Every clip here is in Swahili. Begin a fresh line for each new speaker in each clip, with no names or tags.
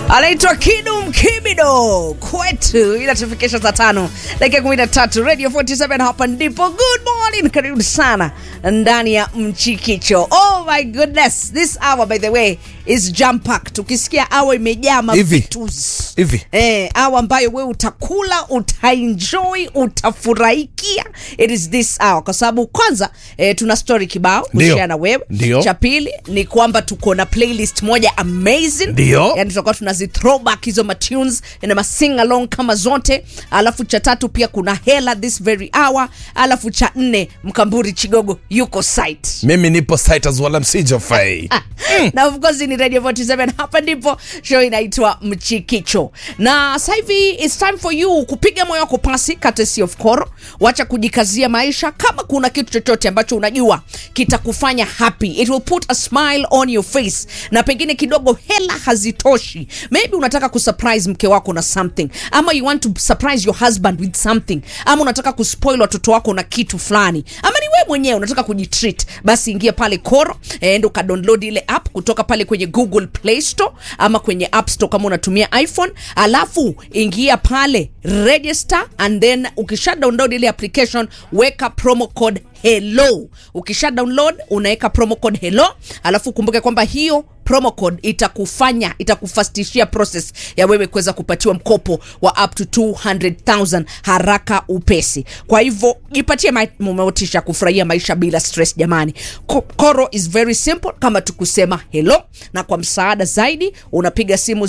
anaitwa Kidum Kibido kwetu, inatufikisha saa tano dakika kumi na tatu Radio 47 hapa ndipo. Good morning, karibu sana ndani ya Mchikicho. Oh my goodness, this hour by the way is jam packed. Ukisikia hour imejaa
Hivi.
mavitus
Hivi.
eh, hour ambayo wewe utakula, utaenjoy, utafurahikia. It is this hour kwa sababu kwanza eh, tuna story kibao
Ndio.
kushare na wewe.
Ndio.
Cha pili ni kwamba tuko na playlist moja amazing
Ndio.
yani tutakuwa tunazi throwback hizo matunes na masing along kama zote alafu cha tatu pia kuna hela this very hour alafu cha nne mkamburi chigogo yuko site
mimi nipo site as wala msijofai
na of course ni radio 47 hapa ndipo show inaitwa mchikicho na sasa hivi it's time for you kupiga moyo wako pasi courtesy of koro wacha kujikazia maisha kama kuna kitu chochote ambacho unajua kitakufanya happy it will put a smile on your face na pengine kidogo hela hazitoshi maybe unataka kusurprise mke wako na something ama you want to surprise your husband with something ama unataka kuspoil watoto wako na kitu fulani ama ni wewe mwenyewe unataka kujitreat basi ingia pale koro enda ukadownload ile app kutoka pale kwenye google play store ama kwenye app store kama unatumia iphone alafu ingia pale register and then ukisha download ile application weka promo code hello ukisha download unaweka promo code hello alafu kumbuke kwamba hiyo promo code itakufanya itakufastishia process ya wewe kuweza kupatiwa mkopo wa up to 200000 haraka upesi kwa hivyo jipatie ma- motisha kufurahia maisha bila stress jamani Ko- koro is very simple kama tukusema hello na kwa msaada zaidi unapiga simu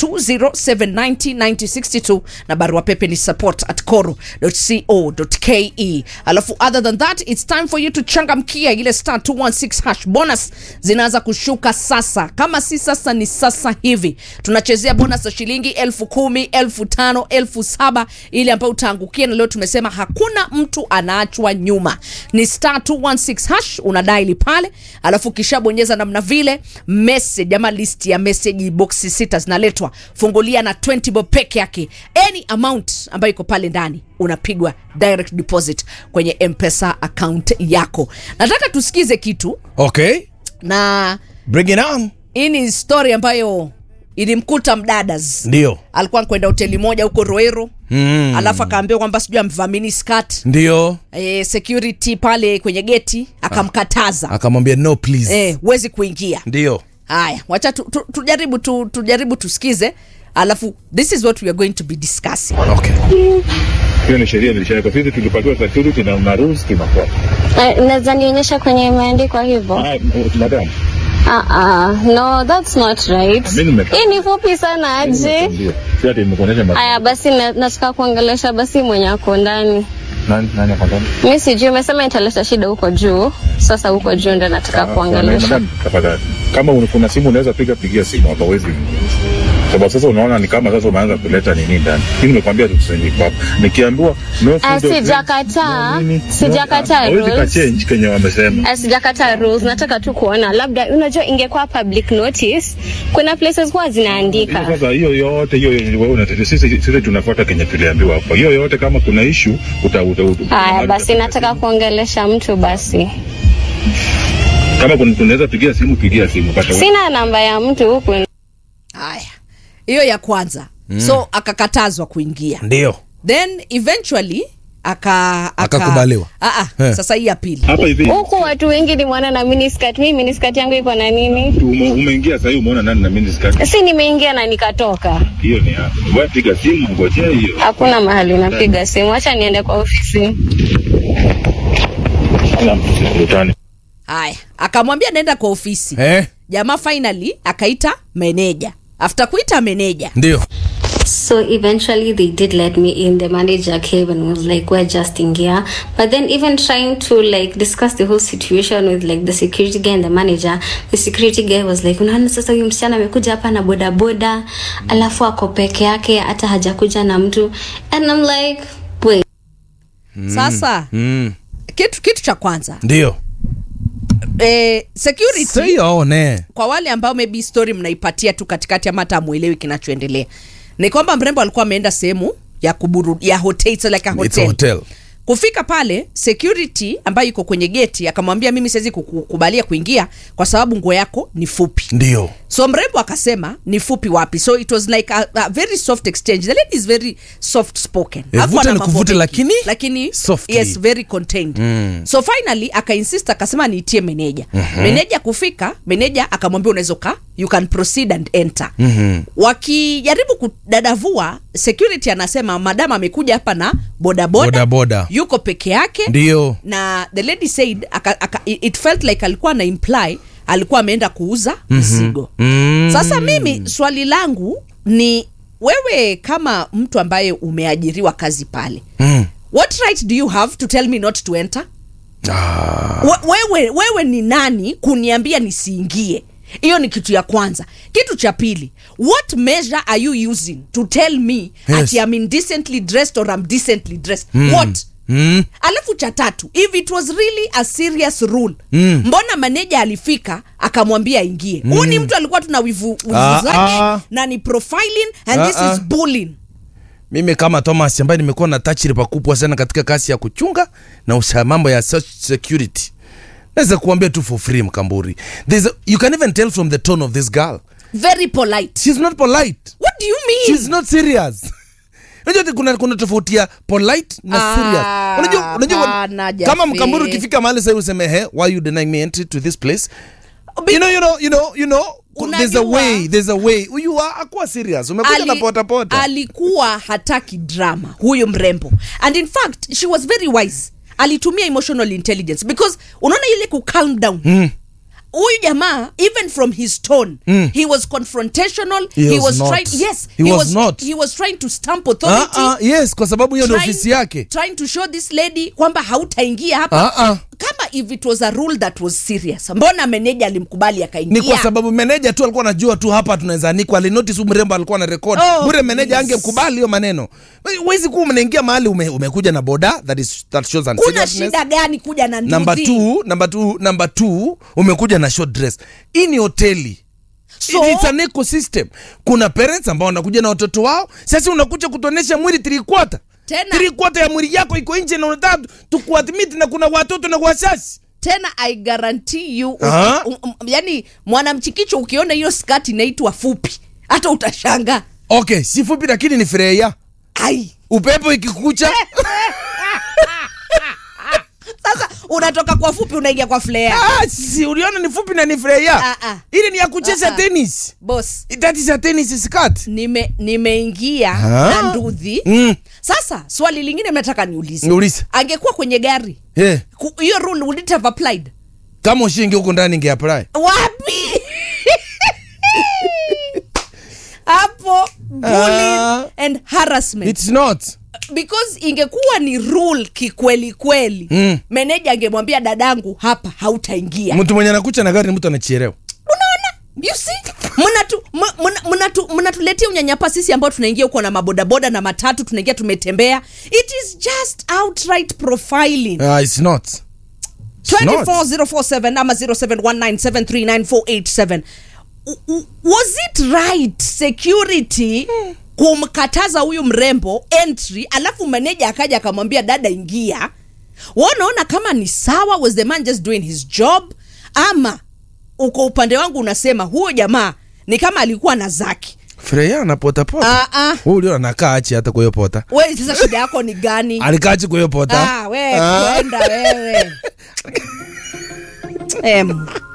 0207909062 na barua pepe ni support at coro.co.ke alafu other than that it's time for you to changamkia ile star 216 hash bonus zinaanza kushuka sasa kama si sasa ni sasa hivi tunachezea bonus ya shilingi elfu kumi elfu tano elfu saba ile ambayo utaangukia na leo tumesema hakuna mtu anaachwa nyuma ni star 216 hash unadaili pale alafu ukishabonyeza namna vile message ama list ya message boxi sita zinaletwa fungulia na 20 bob peke yake any amount ambayo iko pale ndani unapigwa direct deposit kwenye mpesa account yako nataka tusikize kitu
okay
na
bring it on
hii ni story ambayo ilimkuta mdadas
ndio
alikuwa kwenda hoteli moja huko roero
mm.
alafu akaambiwa kwamba sijui amvamini skat
ndio
e, security pale kwenye geti akamkataza
akamwambia no please
eh, huwezi kuingia
ndio
haya wacha tu, tu, tujaribu tu, tujaribu tusikize alafu this is what we are going to be discussing
okay
hiyo ni sheria ilishawekwa. Sisi tulipatiwa security na na rules tunafuata.
Eh, Naweza nionyesha kwenye imeandikwa hivyo?
Ah, madam,
Ah, ah, no, that's not right.
Mimi nime-
Hii ni fupi sana aje.
ndio. Si ati nimekuonyesha madam.
Aya, basi na- nataka kuongelesha basi mwenye ako ndani.
Nani nani akatana?
Mi sijui, umesema italeta shida huko juu. Sasa huko juu ndo nataka kuongelesha.
Madam, tafadhali. Kama una- kuna simu unaweza piga pigia simu hapa huwezi. Sababu sasa unaona ni kama sasa umeanza kuleta nini ndani. Mimi nimekwambia tukusanyike hapa. Nikiambiwa no
Ah,
food or
sijakataa.
drink, no nini,
Sijakataa
no- hawezi
rules.
kachange kenye wamesema.
Ah, Sijakata rules, nataka tu kuona labda, unajua ingekuwa public notice, kuna places huwa
Hiyo
zinaandika.
Sasa hiyo yote hiyo wewe unatetea sisi sisi tunafuata kenye tuliambiwa hapa. Hiyo yote kama kuna issue uta uta. uta-
Haya basi, nataka kuongelesha mtu basi.
kama kuna tunaweza pigia simu pigia simu pata
Sina namba ya mtu huku
haya hiyo ya kwanza mm. so akakatazwa kuingia
ndio
then eventually aka, aka
Akakubaliwa.
Ah, ah,
Eh.
sasa hii ya pili
hapa hivi
huku watu wengi ni mwana na miniskirt. Mimi miniskirt yangu iko na nini?
tu- ume- umeingia sasa hivi umeona nani na mimi skirt
Si nimeingia na nikatoka.
hiyo ni hapo wewe piga simu ngojea hiyo
Hakuna mahali napiga simu, acha niende kwa ofisi.
Ala, mkutano.
haya akamwambia naenda kwa ofisi
eh
jamaa finally akaita meneja after kuita meneja
ndio
So eventually they did let me in. The manager came and was like, "We're just in here." But then even trying to like discuss the whole situation with like the security guy and the manager, the security guy was like, "Unaona sasa huyu msichana amekuja hapa na boda boda, alafu ako peke yake, hata hajakuja na mtu." And I'm like, "Wait,
sasa
mm.
kitu kitu cha kwanza
ndio
eh, security
sione
kwa wale ambao maybe story mnaipatia tu katikati ama hata amwelewi kinachoendelea ni kwamba mrembo alikuwa ameenda sehemu ya kuburu ya hotel it's like a
It's a
hotel.
hotel
kufika pale security ambayo iko kwenye geti akamwambia mimi siwezi kukubalia kuingia kwa sababu nguo yako ni fupi
ndio
so mrembo akasema ni fupi wapi so it was like a, a very soft exchange the lady is very soft spoken
Eh,
Hakuwa
vuta
na
ni
mambo
kuvute,
mengi.
lakini
lakini
softly.
yes very contained mm. so finally akainsist akasema niitie meneja mm-hmm. meneja kufika meneja akamwambia unaweza ka you can proceed and enter mm-hmm. wakijaribu kudadavua security anasema madam amekuja hapa na bodaboda
Bodaboda.
yuko peke yake
ndio
na the lady said aka, aka, it felt like alikuwa na imply alikuwa ameenda kuuza mzigo
Mm.
sasa mimi swali langu ni wewe kama mtu ambaye umeajiriwa kazi pale
mm.
what right do you have to tell me not to enter
ah.
We- wewe, wewe ni nani kuniambia nisiingie hiyo ni kitu ya kwanza kitu cha pili what measure are you using to tell me
Yes.
ati I'm indecently dressed or I'm decently dressed what
mm.
alafu cha tatu if it was really a serious rule
Mm.
mbona maneja alifika akamwambia aingie huu ni mtu alikuwa tuna wivu, wivu
Ah,
zake
ah.
na ni profiling and
Ah,
this
ah.
is bullying
mimi kama thomas ambaye nimekuwa na tachiri pakubwa sana katika kasi ya kuchunga na usa mambo ya se- security naweza kuambia tu for free mkamburi There's a, you can even tell from the tone of this girl
very polite
she's not polite
what do you mean
she's not serious unajua ati kuna, kuna tofauti ya polite na
Ah,
serious unajua, unajua
hapana,
kama
Jafe.
mkamburi ukifika mahali sasa useme he why you denying me entry to this place
Be-
you know you know you know you know there's a
Unajua-
way there's a way you are akuwa serious umekuja na pota pota
alikuwa hataki drama huyu mrembo and in fact she was very wise alitumia emotional intelligence because unaona ile ku calm down
Mm.
huyu jamaa even from his tone
Mm.
he was confrontational
He
he
was
was
not.
trying yes
He was not.
he was trying to stamp authority
ah, ah, yes kwa sababu hiyo ndio
trying-
ofisi yake
trying to show this lady kwamba hautaingia hapa
Ah, ah.
kama if it was a rule that was serious mbona meneja alimkubali akaingia
ni kwa sababu meneja tu alikuwa anajua tu hapa tunaweza anikwa alinotice huyu mrembo alikuwa na record
Oh,
bure meneja
please.
angekubali hiyo maneno huwezi kuwa mnaingia mahali ume, umekuja na boda that is that shows
kuna
unseriousness.
shida gani kuja na
number
nduthi?
two, number two, number two umekuja na short dress hii ni hoteli
So-
It's an ecosystem kuna parents ambao wanakuja na watoto wao sasa unakuja kutuonesha mwili three quarter
Tena-
three quarter ya mwili yako iko nje na unataka tukuadmit na kuna watoto na wasasi
tena i guarantee you
Ah.
uki, um, um, yani mwanamchikicho ukiona hiyo skati inaitwa fupi hata utashanga
okay si fupi lakini ni freya
ai
upepo ikikucha
sasa unatoka kwa fupi unaingia kwa flare
Ah, si uliona ni fupi na ni freya
Ah, ah.
ile ni ya kucheza
Ah, ah.
tennis
bos
that is a tennis skirt
nime nimeingia
Ah.
na ndudhi
mm.
sasa swali lingine nataka niulize
Niulize.
angekuwa kwenye gari
yeah.
ku- hiyo rule would it have applied
kama ushingi huko ndani ingeapply
wapi hapo bullying
Ah.
and harassment
it's not
because ingekuwa ni rule kikweli kweli
Mm.
meneja angemwambia dadangu hapa hautaingia
mtu mwenye anakucha na gari ni mtu anachelewa
unaona you see mnatu m- mna- mnatu- mnatuletea unyanyapa sisi ambao tunaingia huko na mabodaboda na matatu tunaingia tumetembea it is just outright profiling
uh, it's not It's not.
24047 ama 0719739487 U- u- was it right security kumkataza huyu mrembo entry alafu maneja akaja akamwambia dada ingia wanaona kama ni sawa was the man just doing his job ama uko upande wangu unasema huyo jamaa ni kama alikuwa na zaki
freya anapotapota
Ah, ah.
huu ulio anakaa achi hata kwa hiyo pota
we sasa shida yako ni gani
alikaa achi kwa hiyo pota
ah, we
Ah.
kwenda wewe em